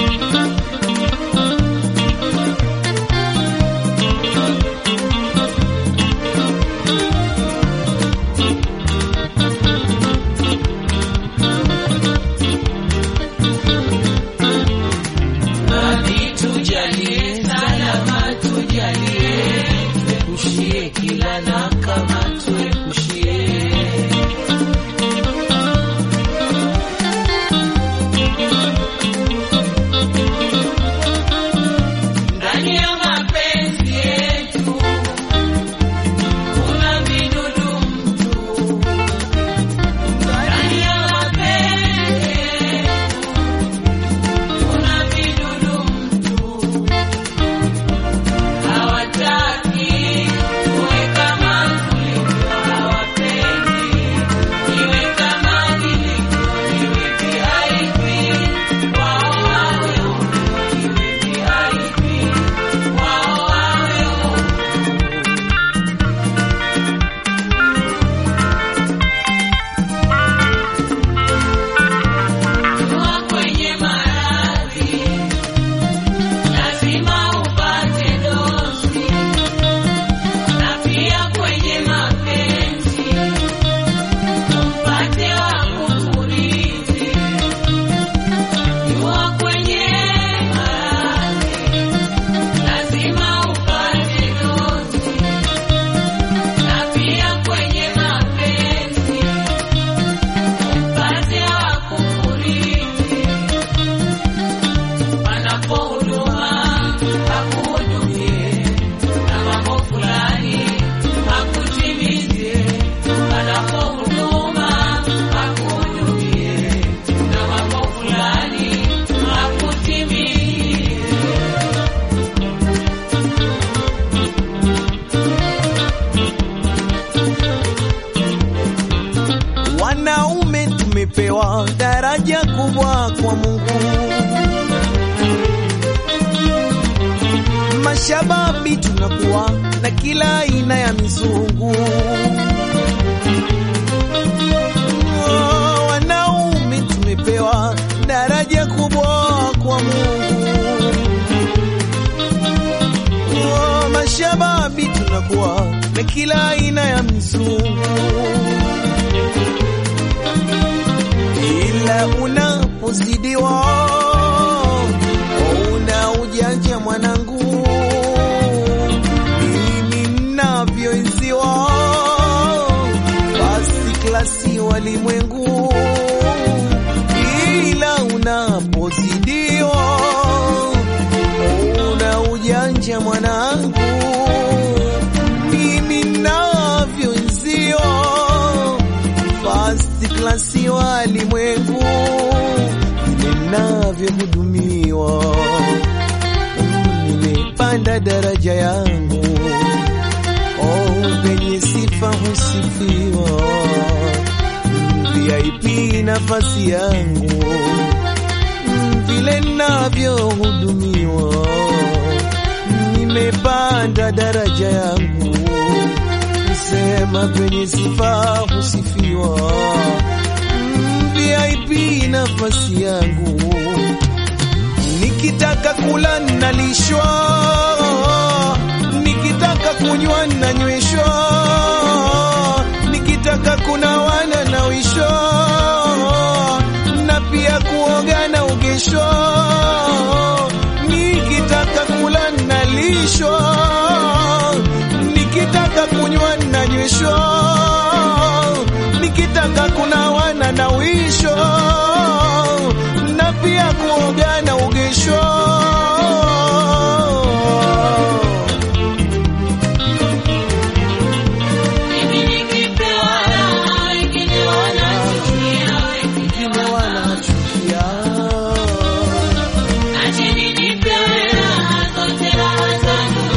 Nani tujalie, salama tujalie, tuepushie kila na kama tuepushie. Ndani ya mapenzi yetu kuna vidudu mtu, ndani ya mapenzi yetu kuna vidudu mtu, hawataki tuwe kama tulivyo, hawapendi iwe kama nilivyo, iwe VIP wao wawe huru, iwe VIP wao wawe huru. Kuwa kwenye maradhi lazima upate dozi, na pia kwenye mapenzi upate wa kukurithi. Kuwa kwenye maradhi lazima upate dozi, na pia kwenye mapenzi upate wa kukurithi. Panapo huduma akuhudumie, na mambo fulani akutimizie. Panapo huduma akuhudumie, na mambo fulani akutimizie. Wanaume tumepewa daraja kubwa kwa Mungu, mashababi tunakuwa na kila aina ya mizungu. Oh, Wanaume tumepewa daraja kubwa kwa Mungu. Oh, Mashababi tunakuwa na kila aina ya mizungu ila unapozidiwa una ujanja mwanangu, mimi navyoenziwa basi klasi walimwengu, ila unapozidiwa una ujanja mwanangu, mimi navyoenziwa first class walimwengu vile navyohudumiwa, nimepanda daraja yangu, oh, penye sifa husifiwa, VIP nafasi yangu vile navyohudumiwa, nimepanda daraja yangu sema penye sifa husifiwa, Mm, VIP nafasi yangu, nikitaka kula nalishwa, nikitaka kunywa nanyweshwa, nikitaka kunawa nanawishwa, na pia kuoga na ugeshwa, nikitaka kula nalishwa, nikitaka kunywa nanyweshwa, nikitaka kunawa nanawishwa, na pia kuoga na ugeshwa. Mimi nikipewa raha, wengine wanachukia, wengine wanachukia Acheni nipewe raha, zote raha zangu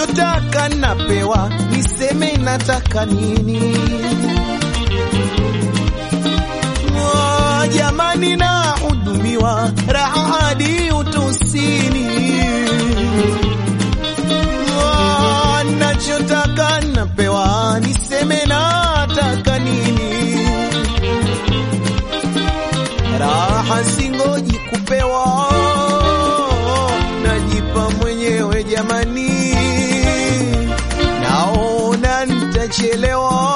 nachotaka napewa, niseme nataka nini? Oh, jamani, nahudumiwa raha hadi utosini. Oh, nachotaka napewa, niseme nataka nini? Raha singoji kupewa, najipa mwenyewe jamani, naona nitachelewa,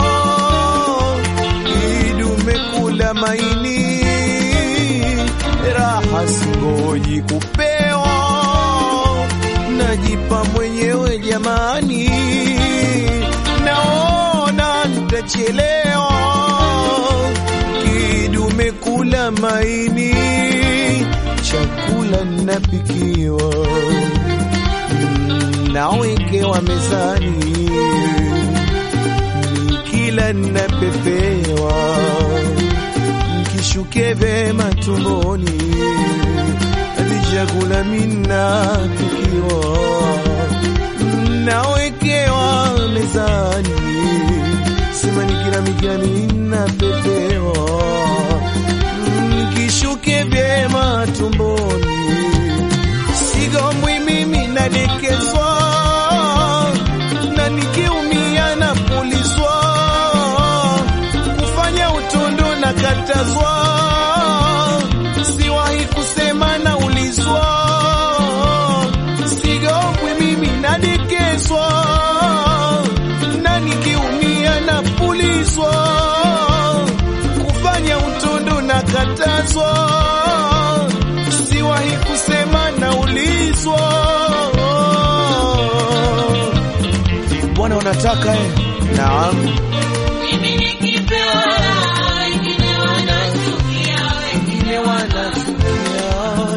idume kula maini, raha singoji kupewa, najipa mwenyewe jamani, naona nitachelewa kidume kula maini, chakula napikiwa, mm, nawekewa mezani, kila napepewa, kishuke vema tumboni, hadi chakula minapikiwa, mm, nawekewa mezani sema nikila mikiani napepewa, Mm, kishuke vyema tumboni, sigombwi mimi nadekezwa, na nikiumia napulizwa, kufanya utundu na katazwa, siwahi kusema naulizwa, sigombwi mimi nadekezwa na nikiumia na pulizwa, kufanya utundu na katazwa, siwahi kusema naulizwa. Bwana unataka eh? Naam. Mimi nikipewa raha, wengine wanachukia, wengine wanachukia.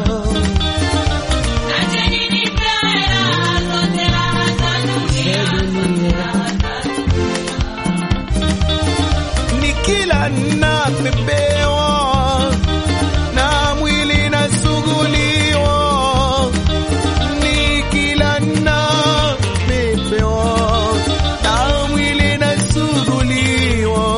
Acheni nipewe raha, zote raha za dunia. nikila napepewa na mwili nasuguliwa, nikila napepewa na mwili nasuguliwa.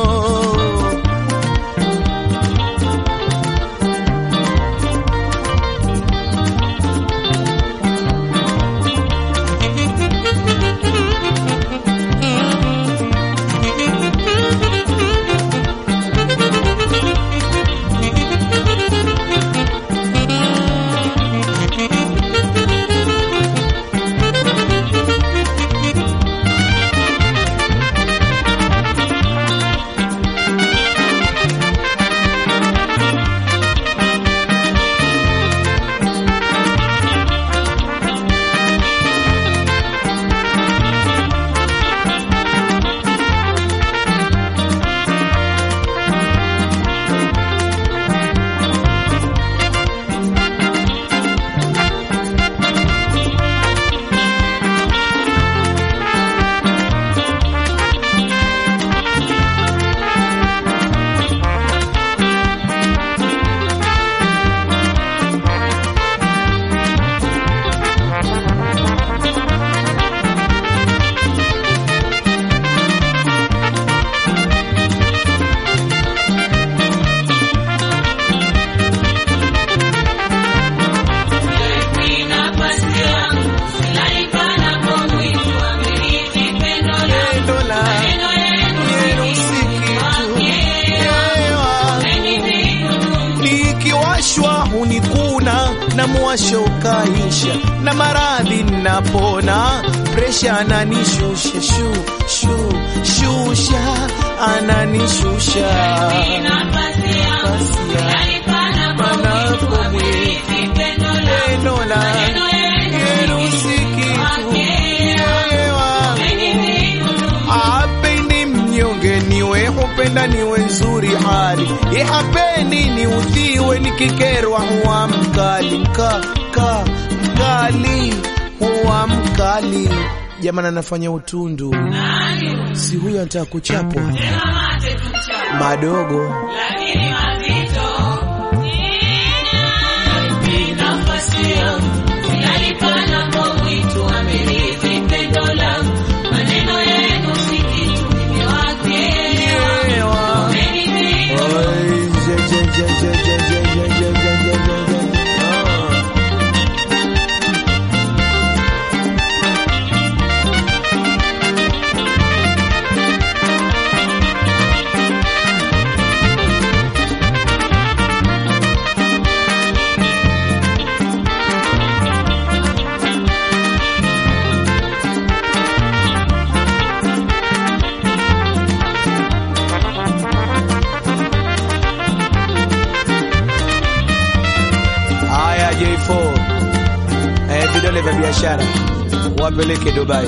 na mwasho ukaisha, na maradhi napona, presha ananishusha shu shu shusha, ananishusha panapo mwezi pendo la yerusikitu moyo wangu apendi mnyonge niwe hupenda niwe nzuri hali ihapendi ni udhiwe nikikerwa huwa mkali mka ka mkali huwa mkali jamani anafanya utundu si huyo anataka kuchapwa madogo nafasi yangu, yalipana kwa mwitu, amerithi pendo la vidole vya biashara wapeleke Dubai.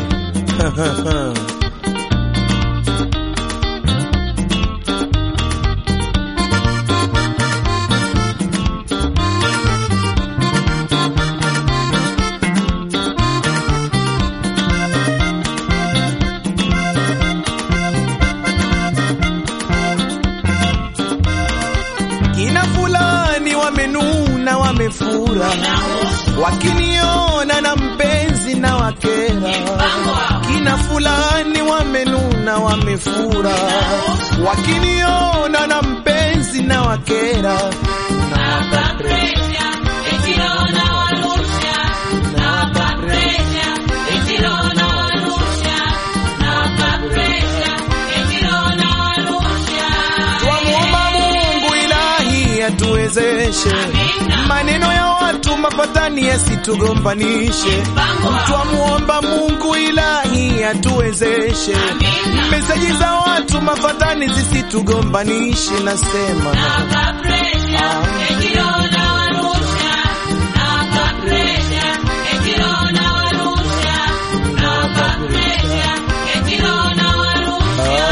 Kina fulani wamenuna wamefura, wakiniona na mpenzi na wakera. Kina fulani wamenuna wamefura, wakiniona na mpenzi na wakera. Nawapa presha, eti roho nawarusha. Nawapa presha, eti roho nawarusha. Nawapa presha, eti roho nawarusha. Twamuomba Mungu ilahi atuwezeshe, maneno ya watu mapatani yasitugombanishe. Twamuomba Mungu ilahi atuwezeshe, meseji za watu mafatani zisitugombanishe. Nasema Nawapa presha, eti roho nawarusha. Nawapa presha, eti roho nawarusha. Nawapa presha, eti roho nawarusha.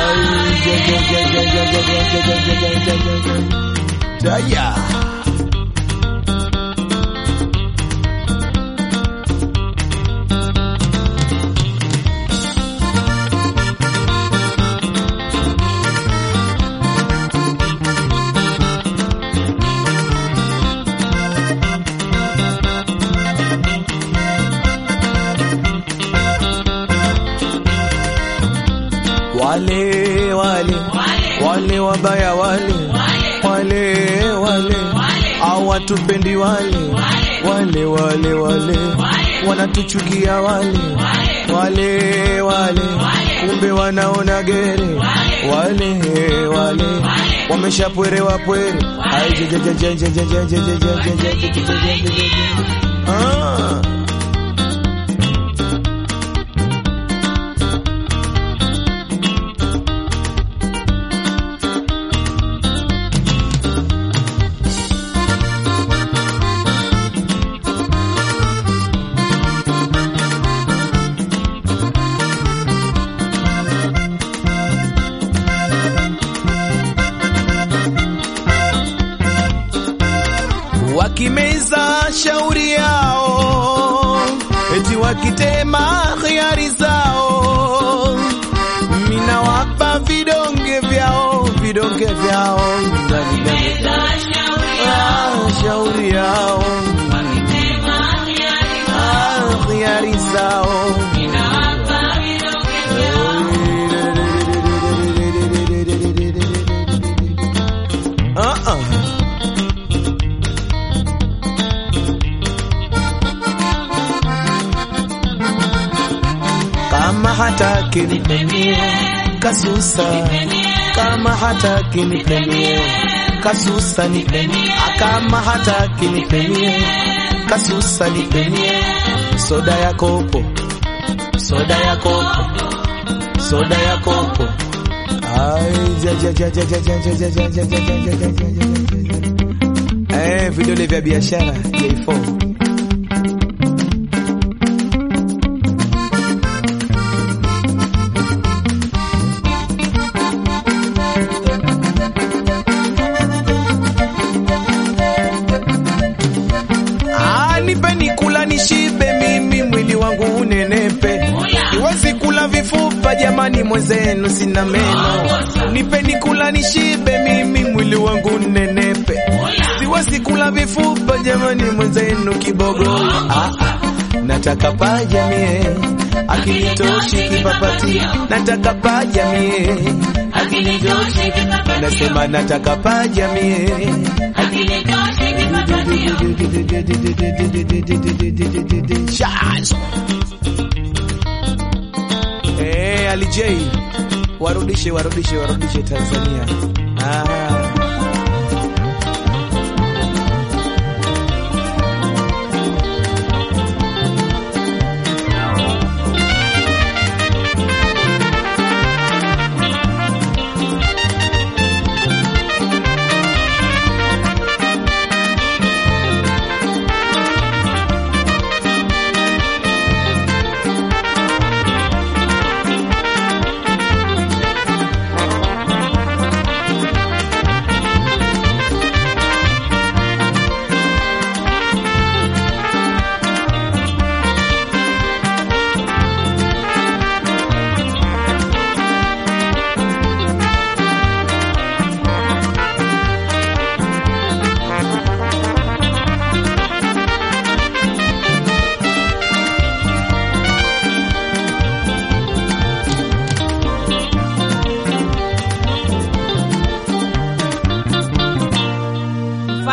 Daya. Wale wale wale wabaya wale wale wale hawatupendi wale wale wale wale wanatuchukia wale wale wale kumbe wanaona gere wale wale wameshapwerewa pwere Ai, je, je, je, je, je, je, je, je, je, je, je, je, je, je, je, je, je. Ah. wakimeza shauri yao, eti wakitema hiari zao, mina wapa vidonge vyao, vidonge vyao ndani ndani, ah, shauri yao, ah, hiari zao Ah, ah. kama hataki nipenie kasusa, kama hataki nipenie kasusa nipenie, kama hataki nipenie kasusa nipenie, soda ya kopo, soda ya kopo, soda ya kopo. Ai, ja, ja, ja, ja, ja, ja, ja, ja, ja, ja, ja, ja, ja, ja, ja, ja. Eh, vidole vya biashara J4 Ah, nipeni kula nishibe, mimi mwili wangu unenepe, siwezi kula vifupa jamani, mwenzenu sina meno. Nipeni kula nishibe, mimi mwili wangu unenepe, siwezi kula vifupa jamani, mwenzenu kibogo. Ah, ah, nataka paja mie, akinitoshi kipapati, nataka paja mie, akinitoshi nasema nataka paja mie Shazo. Eh, Ali J warudishe warudishe warudishe Tanzania. Ah.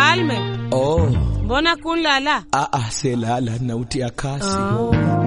Mfalme, Oh, mbona kunlala? ah, ah, selala nautia kasi. Oh.